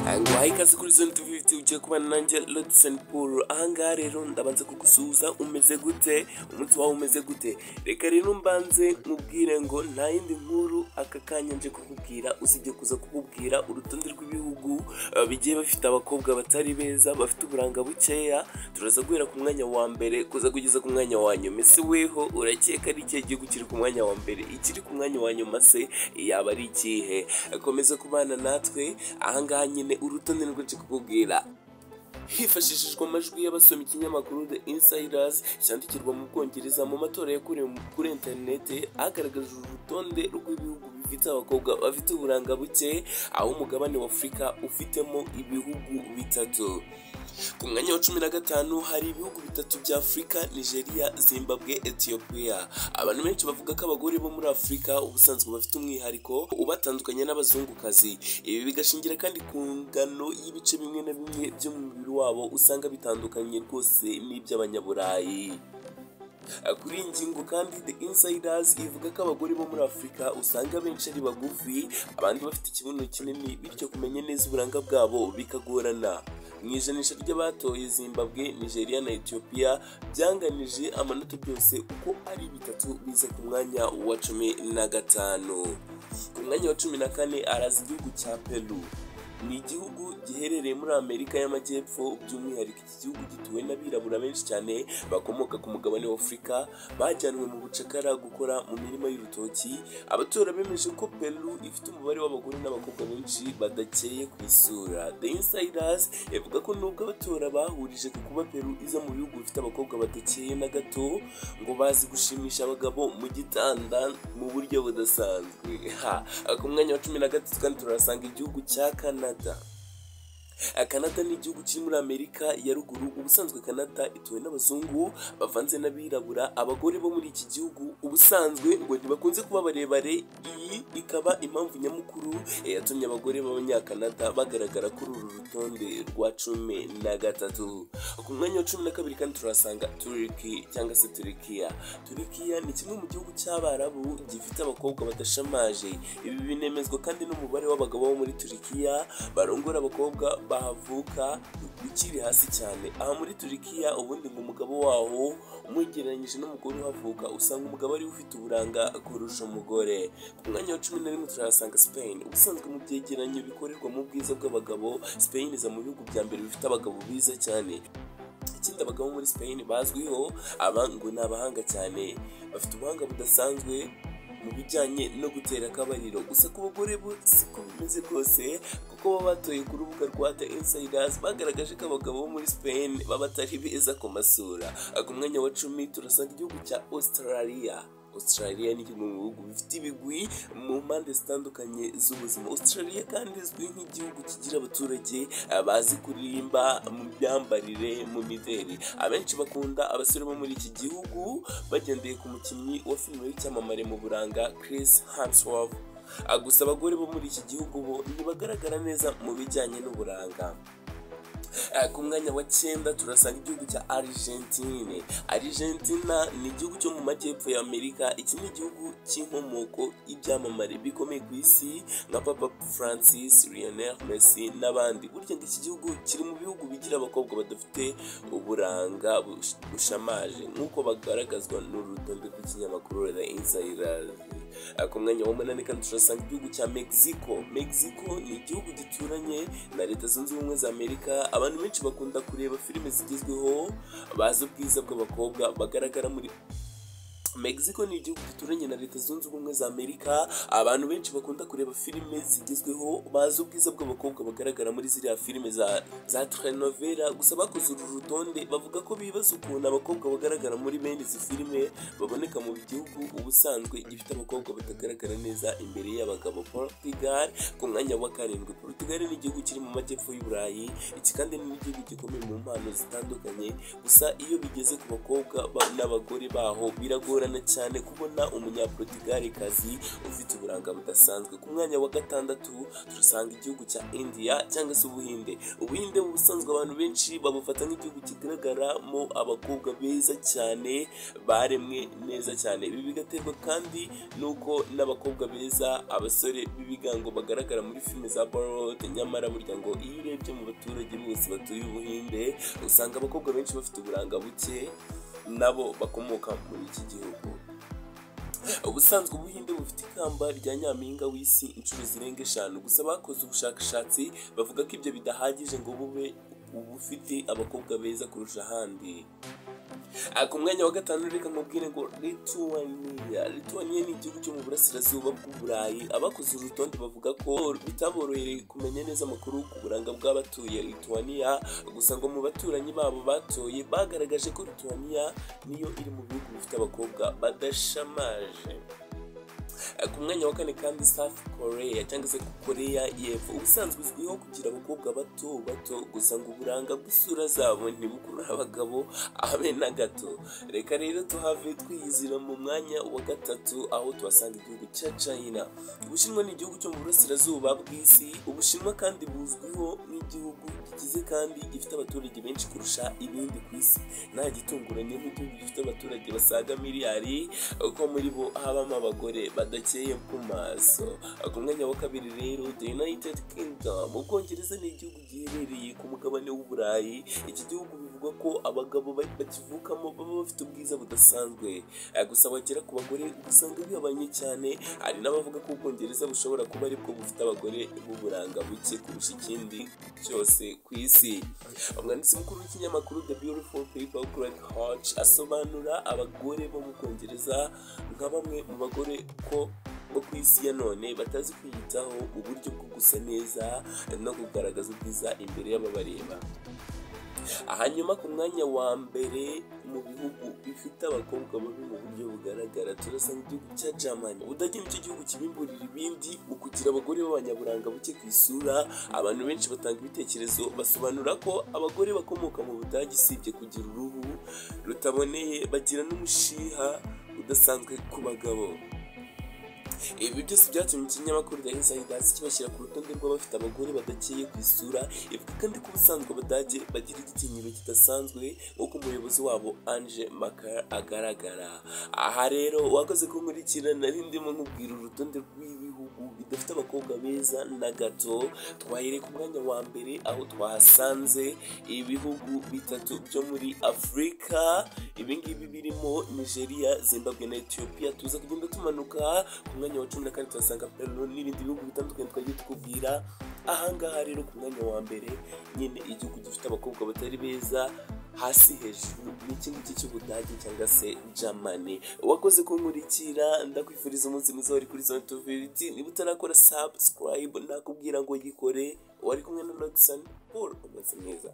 Aha ikaze kuri zone tuvi ibiti ugiye kubana nanjye Lodison Paul ahangaha rero ndabanza kugusuhuza umeze gute umunsi wawe umeze gute reka rero mbanze mubwire ngo nta yindi nkuru aka kanya nje kukubwira usibye kuza kukubwira urutonde rw'ibihugu eh, bigiye bafite abakobwa batari beza bafite uburanga bukeya turaza guhera ku mwanya wa mbere kuza kugeza ku mwanya wa nyuma ese weho urakeka ari ikihe gihugu kiri ku mwanya wa mbere ikiri ku mwanya wa nyuma se yaba ari ikihe komeza kubana natwe ahangaha nyine urutonde nirwo nje kukubwira hifashishijwe amajwi y'abasoma ikinyamakuru the insiders cyandikirwa mu bwongereza mu matora yakorewe mu- kuri interinete hagaragajwe urutonde rw'ibihugu bifite abakobwa bafite uburanga buke aho umugabane wa afurika ufitemo ibihugu bitatu ku mwanya wa cumi na gatanu hari ibihugu bitatu bya afurika nigeria zimbabwe ethiopia abantu benshi bavuga ko abagore bo muri afurika ubusanzwe bafite umwihariko ubatandukanya n'abazungukazi ibi bigashingira kandi ku ngano y'ibice bimwe na bimwe byo mu mubiri wabo usanga bitandukanye rwose n'iby'abanyaburayi kuri iyi ngingo kandi the insiders ivuga ko abagore bo muri afurika usanga benshi ari bagufi abandi bafite ikibuno kinini bityo kumenya neza uburanga bwabo bikagorana mu ijanisha ry'abatoye zimbabwe nigeria na ethiopia byanganije amanota byose uko ari bitatu biza ku mwanya wa cumi na gatanu ku mwanya wa cumi na kane araza igihugu cya peru ni igihugu giherereye muri amerika y'amajyepfo by'umwihariko iki gihugu gituwe n'abirabura benshi cyane bakomoka ku mugabane wa afurika bajyanwe mu bucakara gukora mu mirima y'urutoki abatora bemeje ko peru ifite umubare w'abagore n'abakobwa benshi badakeye ku isura the insiders ivuga ko nubwo abatora bahurije ku kuba peru iza mu bihugu bifite abakobwa badakeye na gato ngo bazi gushimisha abagabo mu gitanda mu buryo budasanzwe ha ku mwanya wa cumi na gatatu kandi turahasanga igihugu cya canada kanada ni igihugu kiri muri amerika ya ruguru ubusanzwe kanada ituwe n'abazungu bavanze n'abirabura abagore bo muri iki gihugu ubusanzwe ngo ntibakunze kuba barebare iyi ikaba impamvu nyamukuru eh, yatumye abagore b'abanyakanada bagaragara kuri uru rutonde rwa cumi na gatatu ku mwanya wa cumi na kabiri kandi turasanga turiki cyangwa se turikiya turikiya ni kimwe mu gihugu cy'abarabu gifite abakobwa badashamaje ibi binemezwa kandi n'umubare w'abagabo bo muri turikiya barongora abakobwa bahavuka ukiri hasi cyane aha muri turikiya ubundi ngo umugabo waho umwegereranyije n'umugore uhavuka usanga umugabo ari we ufite uburanga kurusha umugore ku mwanya wa cumi na rimwe turahasanga Spain ubusanzwe mu byegeranyo bikorerwa mu bwiza bw'abagabo Spain iza mu bihugu bya mbere bifite abagabo biza cyane ikindi abagabo muri Spain bazwiho aba ngo ni abahanga cyane bafite ubuhanga budasanzwe mu bijyanye no gutera akabariro gusa ku bagore bo siko bimeze rwose kuko baba batoye ku rubuga rwa The Insiders bagaragaje ko abagabo bo muri Spain baba atari beza ku masura ku mwanya wa cumi turasanga igihugu cya Australia Australia ni kimwe mu bihugu bifite ibigwi mu mpande zitandukanye z'ubuzima Australia kandi izwi nk'igihugu kigira abaturage eh, bazi kuririmba mu myambarire mu mideli abenshi bakunda abasore bo muri iki gihugu bagendeye ku mukinnyi wa filime w'icyamamare mu buranga Chris Hemsworth Ah, gusa abagore bo muri iki gihugu bo ntibagaragara neza mu bijyanye n'uburanga Eh, ku mwanya wa cyenda turasanga igihugu cya Argentine. Argentina ni igihugu cyo mu majyepfo ya Amerika. Iki ni igihugu cy'inkomoko y'ibyamamare bikomeye ku isi nka Papa Francis, Lionel Messi n'abandi. Burya ngo iki gihugu kiri mu bihugu bigira abakobwa badafite uburanga bush- bushamaje nk'uko bagaragazwa n'urutonde rw'ikinyamakuru The Insider. Eh, ku mwanya wa munani kandi turasanga igihugu cya mexico mexico ni igihugu gituranye na leta zunze ubumwe za amerika abantu benshi bakunda kureba filime zigezweho bazi ubwiza bw'abakobwa bagaragara muri Mexico ni igihugu gituranye na leta zunze ubumwe za Amerika abantu benshi bakunda kureba filime zigezweho bazi ubwiza bw'abakobwa bagaragara muri ziriya filime za, za telenovela gusa bakoze uru rutonde bavuga ko bibaza ukuntu abakobwa bagaragara muri bene izi filime baboneka mu gihugu ubusanzwe gifite abakobwa batagaragara neza imbere y'abagabo Portugal ku mwanya wa karindwi Portugal ni igihugu kiri mu majyepfo y'u Burayi iki kandi ni igihugu gikomeye mu mpano zitandukanye gusa iyo bigeze ku bakobwa ba- n'abagore baho biragora bigorana cyane kubona umunyaporutigalikazi ufite uburanga budasanzwe ku mwanya wa gatandatu turasanga igihugu cya indiya cyangwa se ubuhinde ubuhinde mu busanzwe abantu benshi babufata nk'igihugu kigaragaramo abakobwa beza cyane baremwe neza cyane ibi bigaterwa kandi nuko n'abakobwa beza abasore b'ibigango bagaragara muri filime za bollywood nyamara burya ngo iyo urebye mu baturage bose batuye ubuhinde usanga abakobwa benshi bafite uburanga buke nabo bakomoka muri iki gihugu ubusanzwe ubuhinde bufite ikamba rya nyampinga w'isi inshuro zirenga eshanu gusa bakoze ubushakashatsi bavuga ko ibyo bidahagije ngo bube ubufite abakobwa beza kurusha ahandi Ah, ku mwanya wa gatanu reka nkubwire ngo Lithuania Lithuania ni igihugu cyo mu burasirazuba bw'uburayi abakoze uru rutonde bavuga ko bitaborohereye kumenya neza amakuru ku buranga bw'abatuye Lithuania gusa ngo mu baturanyi babo batoye bagaragaje ko Lithuania niyo iri mu bihugu bifite abakobwa badashamaje ku mwanya wa kane kandi South Korea cyangwa se Korea y'Epfo ubusanzwe izwiho kugira abakobwa bato bato gusa ngo uburanga bw'isura zabo ntibukurura abagabo abe na gato reka rero tuhave twiyizira mu mwanya wa gatatu aho tuhasanga igihugu cya China Ubushinwa ni igihugu cyo mu burasirazuba bw'isi Ubushinwa kandi buzwiho nk'igihugu gikize kandi gifite abaturage benshi kurusha ibindi ku isi nta gitunguranye nk'igihugu gifite abaturage basaga miliyari uko muri bo habamo abagore badakeye ku maso ku mwanya wa kabiri rero the united kingdom ubwongereza ni igihugu giherereye ku mugabane w'uburayi iki gihugu bivugwa ko abagabo ba- bakivukamo baba bafite ubwiza budasanzwe Eh, gusa bagera ku bagore usanga bigabanye cyane hari n'abavuga ko ubwongereza bushobora kuba aribwo bufite abagore b'uburanga buke kurusha ikindi cyose ku isi umwanditsi mukuru w'ikinyamakuru the beautiful people greg hodge asobanura abagore bo mu bwongereza nka bamwe mu bagore ko bo ku isi ya none batazi kwiyitaho uburyo bwo gusa neza no kugaragaza ubwiza imbere y'ababareba hanyuma ku mwanya wa mbere mu bihugu bifite abakobwa babi mu buryo bugaragara turasanga igihugu cya jamani ubudage nicyo gihugu kibimburira ibindi mu kugira abagore b'abanyaburanga buke ku isura abantu benshi batanga ibitekerezo basobanura ko abagore bakomoka mu budage usibye kugira uruhu rutaboneye bagira n'umushiha udasanzwe ku bagabo ibi byose byatumye ikinyamakuru The Insiders kibashyira ku rutonde rw'abafite abagore badakeye ku isura ivuga kandi ko ubusanzwe abadage bagira igitinyiro kidasanzwe nk'uko umuyobozi wabo Ange Maka agaragara aha rero wakoze kunkurikira nari ndimo nkubwira urutonde rw'ibihugu bidafite abakobwa beza na gato twahereye ku mwanya wa mbere aho twahasanze ibihugu bitatu byo muri afurika ibi ngibi birimo nigeria zimbabwe na ethiopia tuza kugenda tumanuka ku mwanya wa cumi na kane tuhasanga peru n'ibindi bihugu bitandukanye twagiye tukubwira ahangaha rero ku mwanya wa mbere nyine igihugu gifite abakobwa batari beza hasi hejuru ni iki ngiki cy'ubudage cyangwa se germany wakoze kunkurikira ndakwifuriza umunsi mwiza wari kuri zone tuviriti niba utarakora subscribe nakubwira ngo yikore wari kumwe na lodison paul umunsi mwiza